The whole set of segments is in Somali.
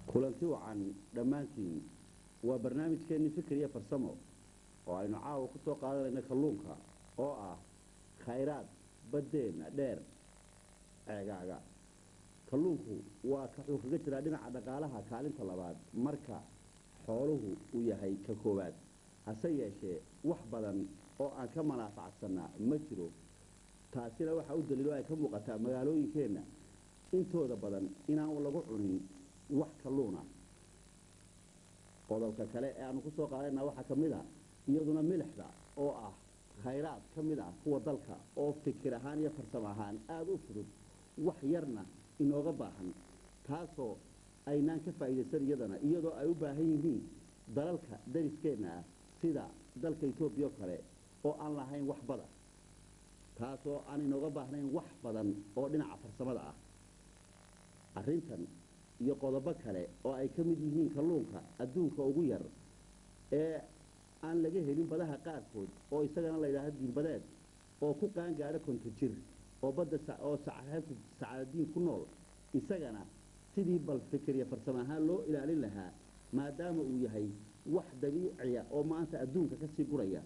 kulanti wacan dhammaantiin waa barnaamijkeenni fikir iyo farsamo oo aynu caawa ku soo qaadanayno kalluunka oo ah khayraad baddeenna dheer ceegaaga kalluunku waa wuxuu kaga jiraa dhinaca dhaqaalaha kaalinta labaad marka xooluhu uu yahay ka koowaad hase yeeshee wax badan oo aan ka manaafacsanaa ma jiro taasina waxaa u daliilo ay ka muuqataa magaalooyinkeenna intooda badan inaan lagu cunin wax kalluuna qodobka kale ee aanu ku soo qaadayna waxaa ka mid a iyaduna milixda oo ah khayraad ka mid ah kuwa dalka oo fikir ahaan iyo farsamo ahaan aada u fudud wax yarna inooga baahan taasoo aynaan ka faa'iidaysan iyadana iyadoo ay u baahan yihiin dalalka dariskeenna ah sida dalka etoobiya oo kale oo aan lahayn wax bada taasoo aan inooga baahnayn wax badan oo dhinaca farsamada ah arrintan iyo qodobo kale oo ay ka mid yihiin kalluunka adduunka ugu yar ee aan laga helin badaha qaarkood oo isagana la yidhaahdo diinbadeed oo ku qaangaadho konto jir oo badda oo sacaadadiin ku nool isagana sidii bal fikir iyo farsamo ahaan loo ilaalin lahaa maadaama uu yahay wax dabiiciya oo maanta adduunka ka sii guraya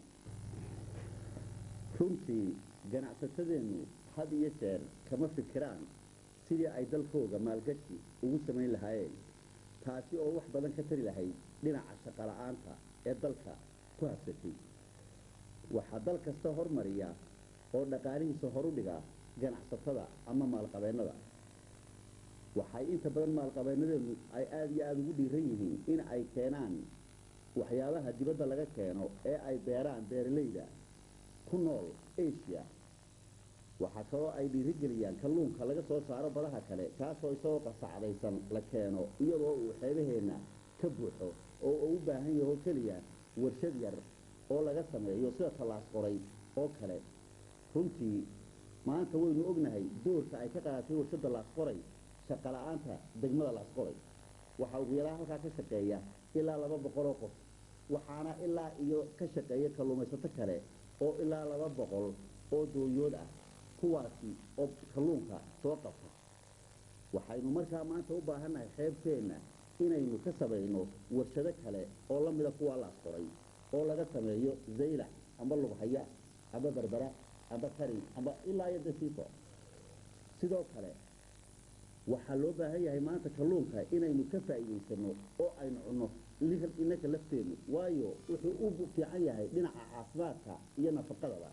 runtii ganacsatadeennu had iyo jeer kama fikiraan sidii ay dalkooga maalgashi ugu samayn lahaayeen taasi oo wax badan ka tari lahayd dhinaca shaqola'aanta ee dalka ku habsatay waxaa dal kasta hormariya oo dhaqaalihiisa horu dhiga ganacsatada ama maalqabeennada waxay inta badan maalqabeennadeenu ay aada iyo aada ugu dhiiran yihiin in ay keenaan waxyaabaha dibadda laga keeno ee ay beeraan beeralayda ku nool asia waxaa kaloo ay dhiirigeliyaan kalluunka laga soo saaro badaha kale kaasoo isagoo qasacdaysan la keeno iyadoo uu xeebaheenna ka buuxo oo uu u baahan yaho keliya warshad yar oo laga sameeyo sida tallaas qoray oo kale runtii maanta waynu ognahay doorka ay ka qaadatay warshadda laasqoray shaqola'aanta degmada laasqoray waxaa ugu yaraa halkaa ka shaqeeya ilaa laba boqoloo qof waxaana ilaa iyo ka shaqeeya kalluumaysato kale oo ilaa laba boqol oo dooyood ah kuwaasi oo kalluunka soo qabta waxaynu markaa maanta u baahannahay xeebteenna inaynu ka samayno warshado kale oo la mida kuwaa laasqoray oo laga sameeyo zaylac amba lughaya amba berbera amba karin amba ilaa iyo dasiifo sidoo kale waxaa loo baahan yahay maanta kalluunka inaynu ka faa'iidaysano oo aynu cunno innaka lafteennu waayo wuxuu u fiican yahay dhinaca caafimaadka iyo nafaqadaba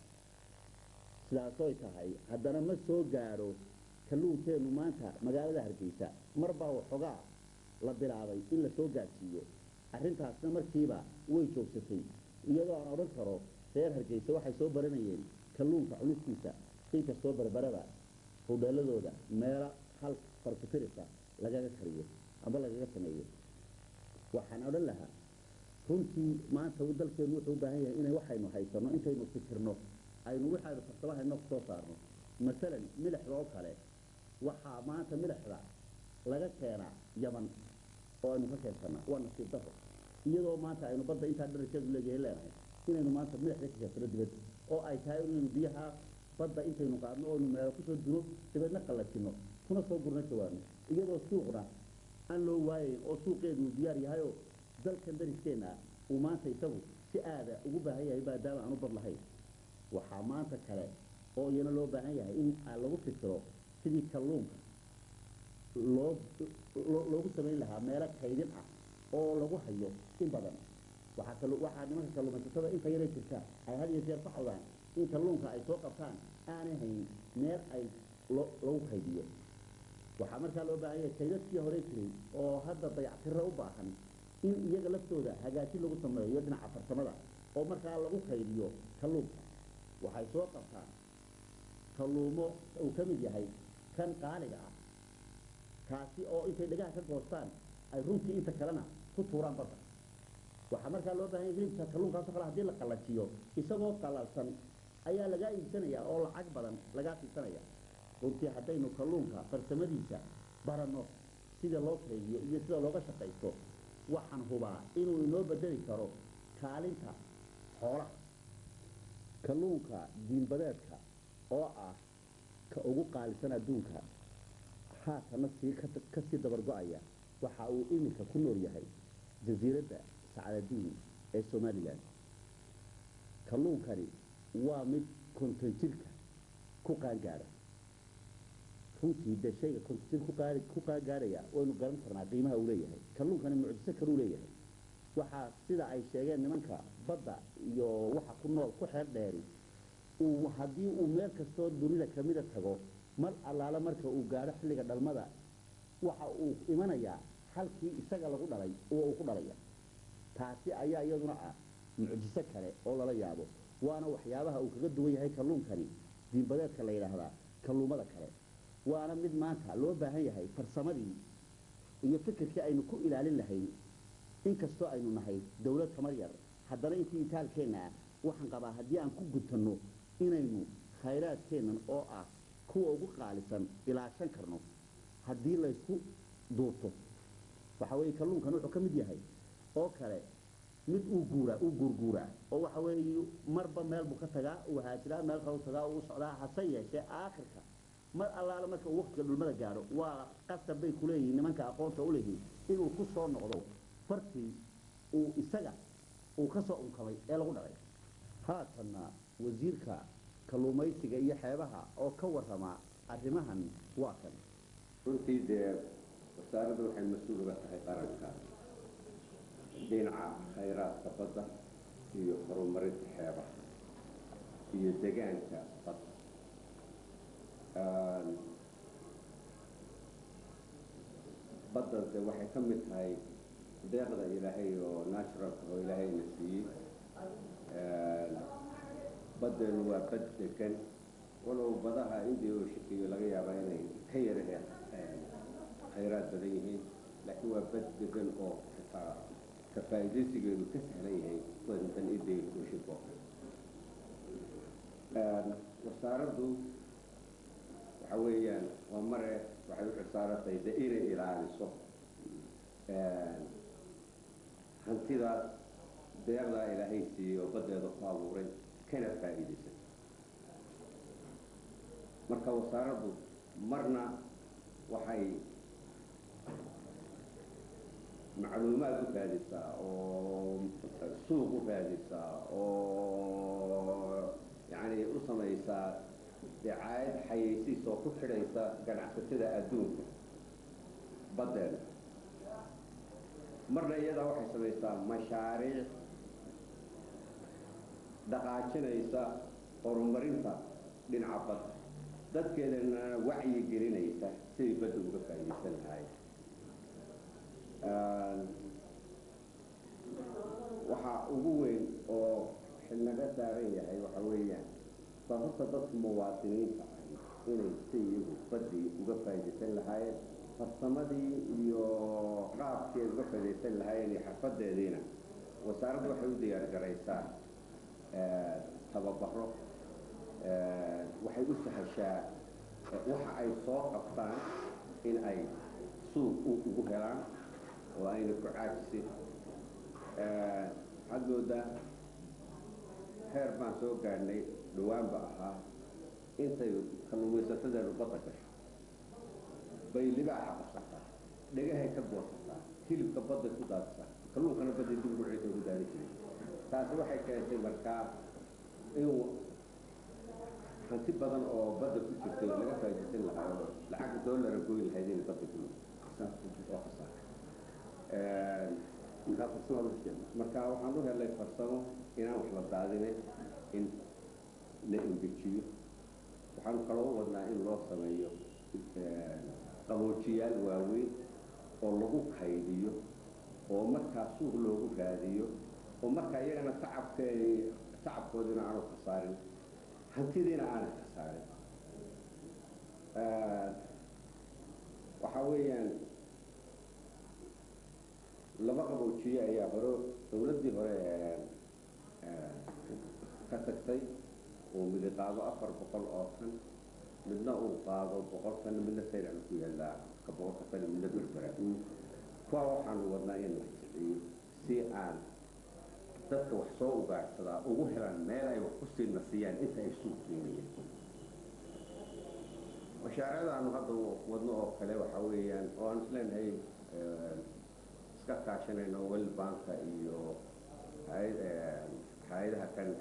sidaasoy tahay haddana ma soo gaadho kalluunkeennu maanta magaalada hargeysa mar baa waxoogaa la bilaabay in la soo gaadhsiiyo arrintaasna markiiba way joogsatay iyadoo aan odhan karo reer hargeysa waxay soo baranayeen kalluunka cunistiisa inkastoo berberada hudheeladooda meelo hal farkutirisa lagaga kariyo amba lagaga sameeyo waxaan odhan lahaa runtii maanta dalkeennu wuxuu u baahan yahay inay waxaynu haysanno intaynu fikirno aynu waxaynu farsamahayno ku soo saarno masalan milixda oo kale waxaa maanta milixda laga keenaa yaman oo aynu ka keensannaa waa nasiib daro iyadoo maanta aynu badda intaa dharasheedu leeyahay leenahay inaynu maanta milixda ka keensano dibadda oo ay tahay inaynu biyaha badda intaynu qaadno oonu meelo kusoo duro dabeedna qallajinno kuna soo gurno jawaano iyadoo suuqna aan loo waayayn oo suuqeedu uu diyaar yahayoo dalkan dariskeenna uu maanta isagu si aada ugu baahan yahay maadaama aan u bad lahayn waxaa maanta kale oo iyana loo baahan yahay in lagu fikiro sidii kalluunka loo loogu samayn lahaa meelo kaydin ah oo lagu hayo in badan waxaa kal waxaa nimanka kalluumaysatada inta yaray jirtaa ay had iyo jeer ka codaan in kalluunka ay soo qabtaan aanay hayn meel ay lo lagu kaydiyo waxaa markaa loo baahan yahay kaydadkii hore jiray oo hadda dayactiro u baahan in iyaga laftooda hagaajin lagu sameeyo dhinaca farsamada oo markaa lagu kaydiyo kalluunka waxay soo qabtaan kalluumo uu ka mid yahay kan qaaliga ah kaasi oo intay dhagaha ka goostaan ay runtii inta kalena ku tuuraan badda waxaa markaa loo baahan yahay hilibka kalluunkaasoo kale hadii la qallajiyo isagoo qalalsan ayaa lagaa iibsanaya oo lacag badan lagaa siisanaya runtii haddaynu kalluunka farsamadiisa baranno sida loo kaydiyo iyo sida looga shaqaysto waxaan hubaa inuu inoo bedeli karo kaalinta xoolaha kalluunka diinbadeedka oo ah ka ugu qaalisan adduunka haatana sii ka sii dabargo-aya waxa uu iminka ku nool yahay jasiiradda sacadadiin ee somalilan kalluunkani waa mid konton jirka ku qaangaadha runtii dee shayga konton jir ku qaari ku qaangaadhaya waynu garan karnaa qiimaha uu leeyahay kalluunkani mucjiso kaluu leeyahay waxaa sida ay sheegeen nimanka badda iyo waxa ku nool ku xeer dheeri uu haddii uu meel kastoo dunida kamida tago mar allaale marka uu gaadho xilliga dhalmada waxa uu imanayaa halkii isaga lagu dhalay oo uu ku dhalaya taasi ayaa iyaduna ah mucjiso kale oo lala yaabo waana waxyaabaha uu kaga duwan yahay kalluunkani diinbadeedka la yidhaahdaa kalluumada kale waana mid maanta loo baahan yahay farsamadii iyo fikirkii aynu ku ilaalin lahayn inkastoo aynu nahay dawlad tamar yar haddana intii itaalkeenna ah waxaan qabaa haddii aan ku gutanno inaynu khayraadkeennan oo ah kuwa ugu qaalisan ilaashan karno haddii laysku duubto waxa weeye kalluunkan wuxuu ka mid yahay oo kale mid uu guuraa uu guurguuraa oo waxa weeye marba meel buu ka tagaa uu haajiraa meel kale u tagaa uu socdaa hase yeeshee aakhirka mar allaale marka uu waqtiga dhulmada gaadho waa qasab bay ku leeyihiin nimanka aqoonta u leeyihiin inuu ku soo noqdo fartii uu isaga uu ka soo unkamay ee lagu dhalay haatanna wasiirka kalluumaysiga iyo xeebaha oo ka warrama arrimahan waa kan runtii dee wasaaraddu waxay mas-uul uga tahay qaranka dhinaca khayraadka badda iyo horumarinta xeebaha iyo degaanka badda baddanse waxay ka mid tahay deeqda ilaahay oo naturalka oo ilaahayna siiyey baddeenu waa bad degan walow badaha indiya oo shakiyo laga yaabaa inay ka yara khayraad badan yihiin laakiin waa bad degan oo xitaa ka faa'iidaysigeedu ka sahlan yahay wadantan indiya ooshinka oo kale wasaaraddu waxa weeyaan waa mare waxay u xilsaaratay de inay ilaaliso hantidaas deeqdaa ilaahay siiyey oo baddeeda ku abuuray kana faa'iidaysan marka wasaaraddu marna waxay macluumaad u raadisaa oo suuq u raadisaa oo yacni u samaysaa dacaayad xayeysiis oo ku xidhaysa ganacsatada adduunka baddeeda marna iyadaa waxay samaysaa mashaariic dhaqaajinaysa horumarinta dhinaca badda dadkeedana wacyi gelinaysa siday badda uga faa'iidaysan lahaayeen waxaa ugu weyn oo xilnaga saaran yahay waxa weeyaan sababta dadka muwaadiniinta ah inay si iyagu baddii uga faa'iidaysan lahaayeen farsamadii iyo qaabkii ay uga faa'iidaysan lahaayeen iyo xirfadeediina wasaaraddu waxay u diyaar garaysaa tababaro waxay u sahashaa waxa ay soo qabtaan in ay suuq ugu helaan oo ayna ku caajisin waxaad moodaa heer baan soo gaadhnay dhawaanba ahaa intay kalluumaysasadeenu badda gasho bay libaaxa qabsataa dhegahay ka goosataa hilibka badday ku daadisaa kalluunkana badday dib ugu ciisa ugu daadi jiray taasi waxay keentay markaa inuu hanti badan oo badda ku jirtay laga faa'iidaysan lahaa oo lacagta doolara goyn lahayd inay badda ku oo khasaar marka waxaan u helay farsamo inaan wax la daadinay in la engejiyo waxaan kaloo wadnaa in loo sameeyo qaboojiyaal waaweyn oo lagu kaydiyo oo markaa suuq loogu raadiyo oo markaa iyagana tacabka tacabkoodina aanu khasaarin hantidiina aanay khasaarin waxaa weeyaan laba qaboojiye ayaa hore dawladdii hore ka tagtay uu midi qaado afar boqol oo tan midna uu qaado boqol tan midna sayran ku yaallaa ka boqolka tan midna berbera kuwa waxaanu wadnaa in la jiciyo si aan dadka wax soo ugaadhsadaa ugu helaan meel ay wax ku sii nasiyaan inta ay suuq keenayaan mashaariicdaanu hadda wadno oo kale waxa weeyaan oo aan isleenahay iska kaashanayno world banka iyo hay-adaha kan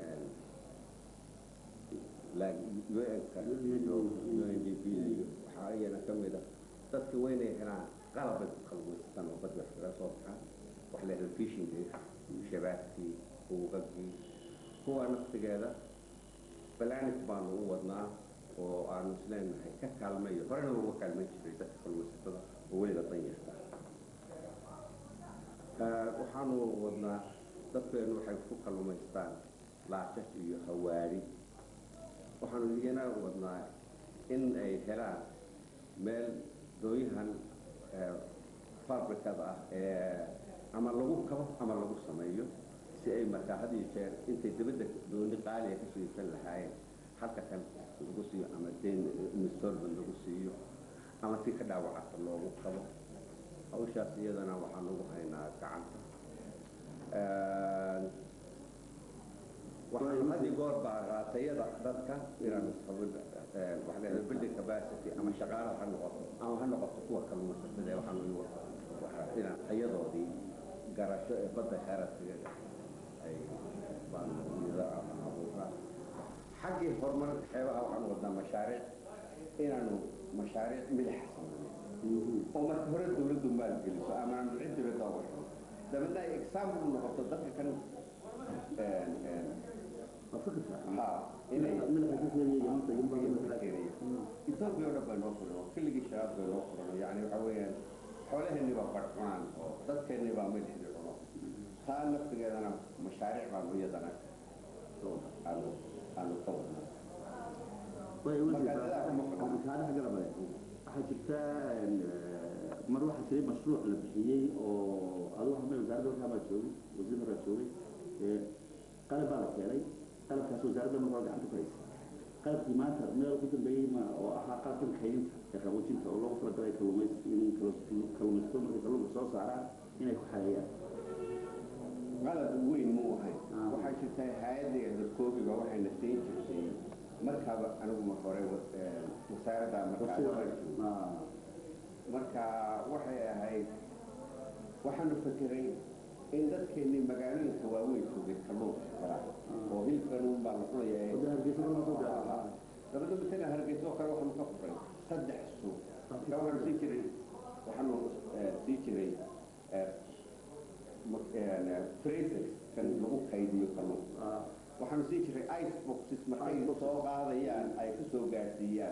un-ka iyo undp iyo waxaa iyana ka mid a dadka weynay helaan qalab bay ku kalluumaysataan oo badda wax kaga soo baxaan wax la yidhahdo fishingi shabaagkii buugagii kuwa naftigeeda balanis baanu u wadnaa oo aanu isleenahay ka kaalmayo horena uga kaalmayn jiray dadka kalluumaysatada oo weliba danyarta waxaanu wadnaa dadkeenu waxay ku kalluumaystaan laashas iyo hawaari waxaanu iyana wadnaa in ay helaan meel dooyahan fabrikada ah ee ama lagu kabo ama lagu sameeyo si ay markaa had iyo jeer intay dabadda dooni qaaliga ka soo iibsan lahaayeen halka kan lagu siiyo ama dayn installment lagu siiyo ama si ka dhaawacata loogu kabo hawshaas iyadana waxaan ugu haynaa gacanta waxaan had iyo goor baa raatayada dadka inaan waxa leedahay building capacity ama shaqaalaha ha noqoto ama ha noqoto kuwa kalluumaysatada ee waxaan inaan tayadoodii garasho ee badda xeerasiga ay baan iyada abuuraa xaggii horumarka xeebaha waxaan wadnaa mashaariic inaanu mashaariic midaxa samayno oo marka hore dawladdu maalgeliso ama aanu cid dibadda uga xiro dabeedna ay example u noqoto dadka kan ha inay etoobiya o dhan bay noo furan oo keligii shabaab bay noo furan yani waxa weeyaan xoolaheenni baa bar cunaan oo dadkeenni baa milixdi cuno taa naftigeedana mashaariic baanu iyadana aanu aanu ka wadnaa waxaa jirta mar waxaa jiray mashruuc la bixiyey oo adu hamay wasaaradda warkaa baa joogay wasiir horaa joogay qalab baa la keenay qalabkaas wasaaradda markaa gacanta ku haysa qalabkii maanta meel ku dambeeyey ma oo ahaa qalabkan kaydinta ee qaboojinta oo loogu talagalay kalluumays in kalluumaysato markay kalluunka soo saaraan inay ku xareeyaan qalab weyn muu ahay waxaa jirta hay-adda koobiga waxayna siin jirtay markaaba anigu mar hore wasaaradda markaa marka waxay ahayd waxaanu fekeray in dadkeennii magaalooyinka waaweyn joogay kalluunka kala oo hilibkan baa la cunaya dabadda mataga hargeysa oo kale waxaanu ka furay saddex suuq marka waxaanu sii jiray waxaanu sii jiray freezer kan lagu kaydiyo kalluunka waxaanu sii jiray ice boxes markay soo qaadayaan ay ku soo gaadsiiyaan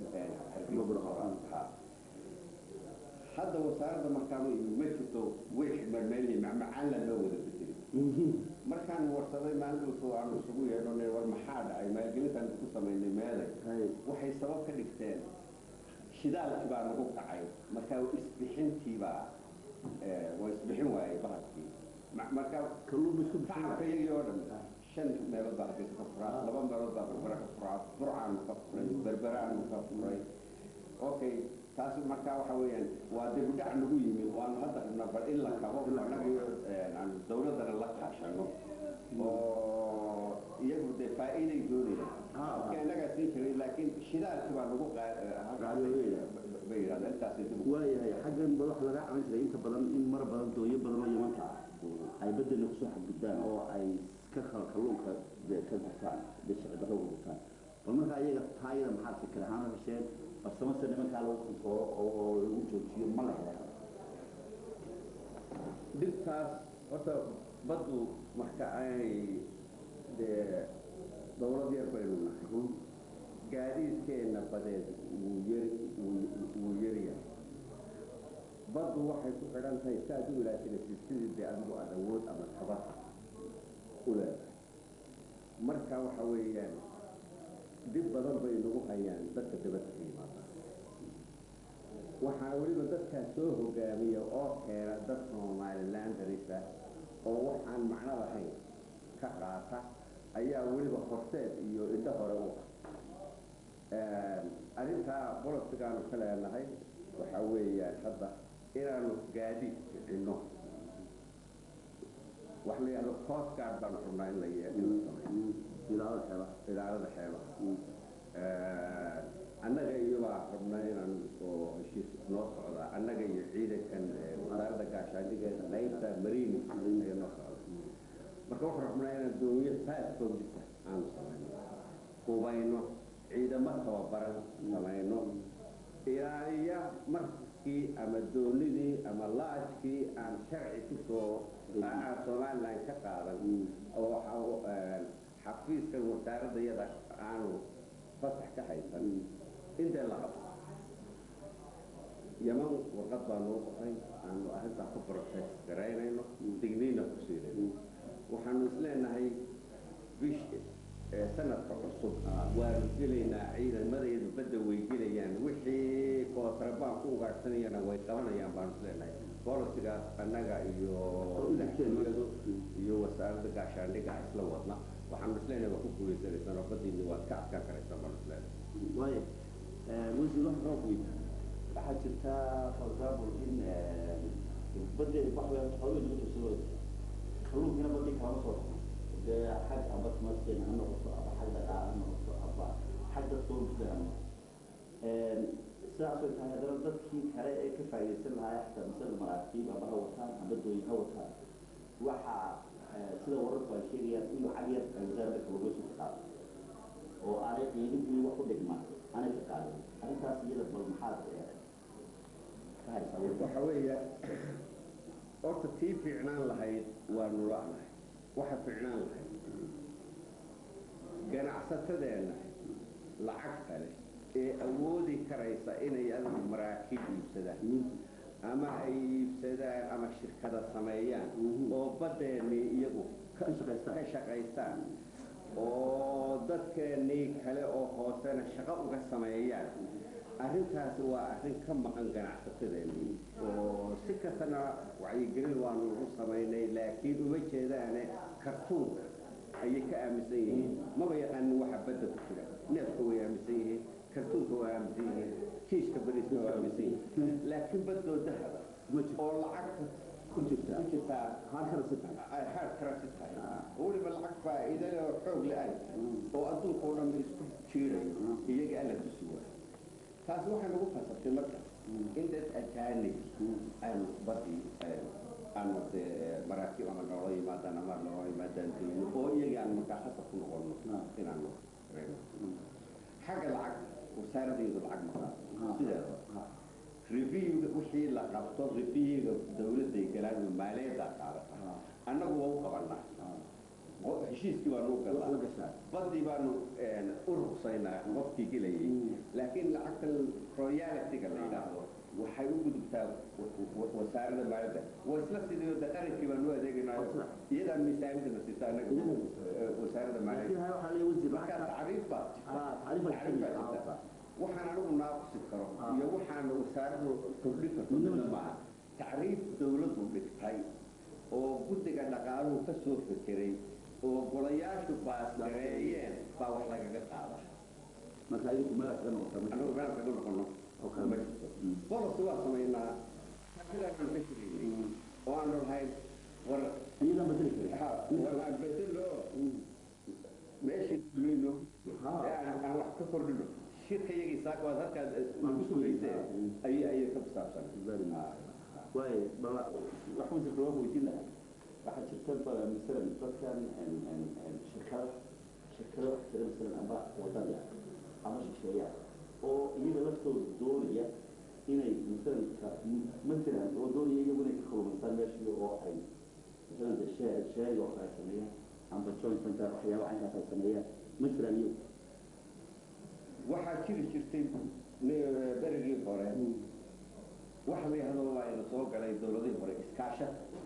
hadda wasaaradda markaanu imi ma jirto wix marmeelihii macmacaan la loo wada bedelay markaan warsaday maalintu aanu isugu yeedho war maxaa dhacay maalgelintaan isku samaynay meeday waxay sabab ka dhigteen shidaalkii baa nagu kacay marka isbixintii baa waa isbixin waayey bahalkii marka tacabka iyagii oo dhan shan meelood baa hargeysa ka furaa laba meelood baa berbera ka furaa burcaanu ka furay berberaanu ka furay okay taasi markaa waxa weeyaan waa dibudhac nagu yimi waanu hadda rabnaa bal in la kabo anagii aan dawladdana la kaashano oo iyagu dee faa'iiday doonayaan marka innagaa siin jiray laakiin shidaalkii baa nagu bay yidhahdeen intaasi dib waayahay xaggan ba waxa laga caban jiray inta badan in mar badan dooyo badan oo yamanta ah ay beddelna kusoo xadgudbaan oo ay ka kala kalluunka ka gurtaan sharci darro uga gurtaan bal markaa iyaga taayada maxaad fikir ahaan hesheen farsamase nimankaa lagu kontooro oo lagu joojiyo ma la hela dhibtaas horta baddu marka ay dee dawlad yar baynu nahay gaadiidkeenna badeed wuu yari wuu yaryahay baddu waxay ku xidhan tahay si aad u ilaashanaysid sidii dee adigu aad awood ama tabar u leedahay marka waxa weeyaan dhib badan bay nagu hayaan dadka dibadda ka yimaada waxaa weliba dadkaa soo hogaamiya oo keena dad somalilandarisa oo waxaan macno lahayn ka qaata ayaa weliba horseed iyo indho hore u ah arrintaa bolosigaanu ka leenahay waxaa weeyaan hadda inaanu gaadiid kicinno wax la yidhahdo coast guard baanu rabnaa in la yeelo in la sameeyo ilaalada xeebaha ilaalada xeebaha annaga iyobaa rabnaa inaan oo heshiis noo socda annaga iyo ciidankan wasaaradda gaashaandhigeeda qaybta mariini ayaa noo socda marka waxaan rabnaa inaan doomiyo saas foogdisa aanu samayno hubayno ciidamo tababaran samayno ilaaliya markii ama doonidii ama laajkii aan sharci kusoo aan somalilan ka qaadan oo xafiiskan wasaaradda yada aanu fasax ka haysan intee la qabto yaman warqad baa noo qoray aanu arrintaa ku process garaynayno digniina ku siinayno waxaanu isleenahay bish sanadka cusub waanu gelaynaa ciidamadeedu badda way gelayaan wixii kootrabaan ku ugaadhsanayana way qabanayaan baanu isleenahay bolisigaas annaga iyo madaxtooyadu iyo wasaaradda gaashaandhiga isla wadna waxaanu isleenahay waa ku guulaysanaysaan oo badiina waad ka adkaan karaysaan baanu isleenahay waayo wasiir wax roob weyn waxaa jirta for example in badda waxway xooluhu lagu tursado kalluunkina badii kalama soo dhaqmo dee xag amba tumasteen ha noqoto aba xag dhaqaal ha noqoto aba xag dadka bulshada ha noqoto sidaas way tahay haddana dadkii kale ee ka faa'iidaysan lahaa xataa masala maraakiib aba ha wataan amba dooyin ha wataan waxaa sida wararku ay sheegayaan in lacag yar ay wasaaradda kalluumaysiga ka qaado oo aanay qiimihii wax u dhigma aanay ka qaadin arrintaas iyada bal maxaad ka haysaa waxa weeya horta tii fiicnaan lahayd waanu la'nahay waxa fiicnaan lahayd ganacsatadeenna lacagta leh ee awoodi karaysa inay adigu maraakiib iibsadaan ama ay iibsadaan ama shirkada sameeyaan oo badeennii iyagu ka shaqaystaan oo dadkeennii kale oo hoosena shaqo uga sameeyaan arrintaasi waa arrin ka maqan ganacsatadeennii oo si kastana wacyigelin waanu u samaynay laakiin uma jeedaane kartuunka ayay ka aaminsan yihiin maba yaqaanin waxa badda ku jira neefka way aaminsan yihiin kartuunka waa aaminsan yihiin kiiska bariiska waa aaminsan yihiin laakiin baddoo dahaba oo lacagta ku jirta ku jirtaa halkana si tahay ay hard currency tahay oo weliba lacag faa'iido leh oo xoog le ay oo adduunka oo dhan isku jiirayo iyaga alla tusi waayo taasi waxay nagu fasabtay marka in dad ajaanib aanu badii aanu dee maraakiib ama noola yimaadaan ama noola yimaadaan dayno oo iyaga aan markaa khasab ku noqono inaanu reeno xagga lacag wasaaradaydu lacag maqaa sideeda reviewga wixii la qabto reviewga dawladday galaan oo maaliyaddaa qaadata annagu waa u qabanaa heshiiskii baanu u galnaa badii baanu u ruqsaynaa qofkii gelayay laakiin lacagta royalitiga la yidhaahdo waxay u gudubtaa wasaaradda maaliyadda waa isla sidii de qarankii baanu u adeegaynaa iyadaa miisaanidana sita annaga wasaaradda maaliyadda markaa tacriif baa tacriif baa jirta waxaan anigu naaqusi karo iyo waxaan wasaaraddu kordhin karto midna maaha tacriif dawladdu dhigtay oo guddiga dhaqaaluhu ka soo fekeray oo golayaashu baasgareeyeen baa wax lagaga qaada marka adigu meel kaga noqota anigu meel kaga noqono ma jirto bolisi waa samaynaa sidaasaan ka shiraynay oo aanu lahayn war iyadan bedeli karin war aan bedelo meeshii dulayno ee aan wax ka kordhino shirka iyagii saaka waad halkaas nagu sugayseen ayay ayay ka bisaabsan waayo bala wax wasiirka waa weydiin lahaa waxaa jirta bala masalan dadkan shirkada shirkado wax jira masalan amba wadada ama shisheeya oo iyaga laftooda doonaya inay masalan matalan oo doonaya iyagu inay ka kalluumaystaan meeshii oo ay masalan de shee sheega oo kale sameeyaan amba joint venture waxyaaba caynkaas ay sameeyaan ma jiraan iyagu waxaa jiri jirtay berigii hore waxa la yidhahdo waa ina soo galay dowladihii hore iskaasha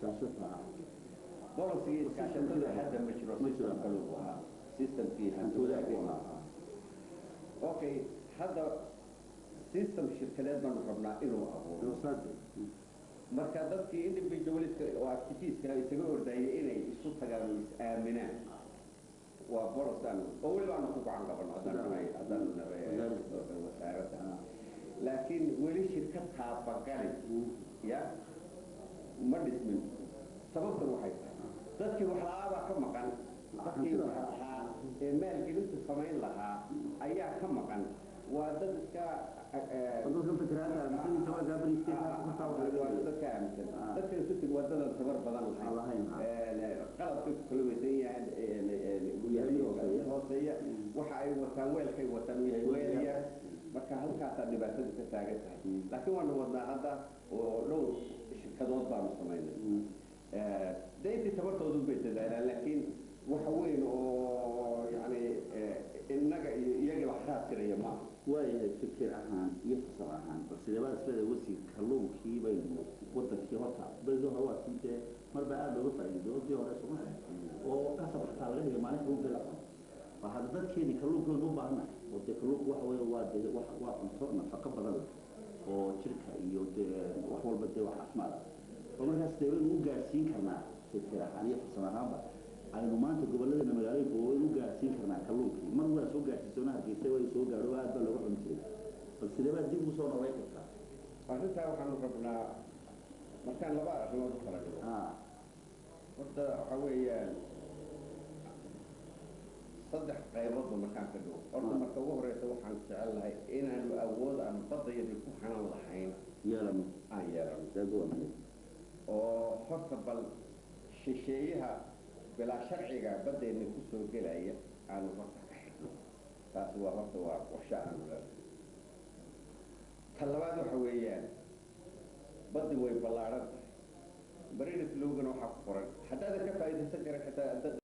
bolisigii iskaashatada hadda ma jiro system kale uu ahaa systemkii hantuudaagii ahaa okay hadda system shirkadeed baanu rabnaa inuu abuuro marka dadkii individualiska oo activistka isaga ordayay inay isu tagaan oo is-aaminaan waa bolisaan oo weliba aanu ku gacan qabano haddaan nahay haddaan nahay wasaaradda laakiin weli shirkad taabagali ya ma dhismin sababtan waxay tahay dadkii wax la-aabaa ka maqan dadkii wax lahaa ee maalgelintu samayn lahaa ayaa ka maqan waa dad iska dadka fikiraanta aaminsan tabarkaa bariisteeda kustaa waa dadka aaminsan Ah. dadka sutig waa dadan tabar badan Aan lahayn, ah. qalabka ku kala weysan yahay yahay mid hooseeya. hooseeya waxa ay wataan weelkay wataan uu yahay weel yar marka halkaasaa dhibaatadu ka taagan tahay laakiin waanu wadnaa hadda oo dhowr shirkadood baanu samaynay dayntii tabartoodu bay dadaalaan laakiin waxa weyn oo yani innaga iyo iyaga wax raadtiraya maaha waayahay fikir ahaan iyo fasal ahaan balse labada isleeda wasiir kalluunkii baynu wadankii horta berigii hore waa kii dee marba aada looga faa'iido dii hore suma oo kasab xataa laga higay maalin kalluunka la cuno waa hadda dadkeeni kalluunkooda u baahannahay oo dee kalluunku waxa weeye waa dee wax waa cunto nafaqo badan leh oo jirka iyo dee wax walba dee wax caafimaad ah oo markaas dee waynu u gaarsiin karnaa fikir ahaan iyo farsamo ahaanba aynu maanta gobolladeena magaalooyinka waynu u gaarsiin karnaa kalluunkii mar waa soo gaarsiisoona hargeysa way soo gaadho aad baa looga cuni jiray bal sidee baad dib ugu soo noolayn kartaa arrintaa waxaanu rabnaa markaan laba arrimood u kala dhigo ah horta waxa weeyaan saddex qayboodba markaan ka dhigo horta marka ugu horeysa waxaan jecelnahay inaanu awood aan baddayadii ku hanan lahayn yeelano aan yeelano dagoonay oo horta bal shisheeyaha bilaa sharciga baddeenna kusoo gelaya aanu horta ka xidhno taasi waa horta waa qorshe aanu leedahay ta labaad waxa weeyaan baddi way ballaadhan tahay bariris lowgana waxaa ku qoran haddaadan ka faa'iidaysan karin xitaa dad